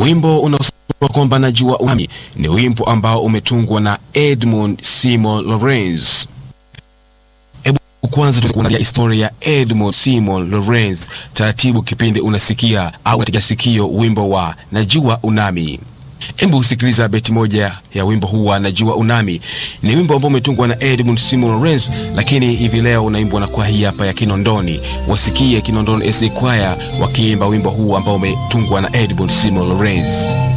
Wimbo unaosema kwamba najua unami ni wimbo ambao umetungwa na Edmund Seymour Lawrence. Hebu kwanza tuangalia historia ya Edmund Seymour Lawrence taratibu, kipindi unasikia au unatega sikio wimbo wa najua unami. Hebu usikiliza beti moja ya wimbo huu wa najua unami. Ni wimbo ambao umetungwa na Edmund Seymour Lawrence, lakini hivi leo unaimbwa na kwaya hii hapa ya Kinondoni. Wasikie Kinondoni SD Choir wakiimba wimbo huu ambao umetungwa na Edmund Seymour Lawrence.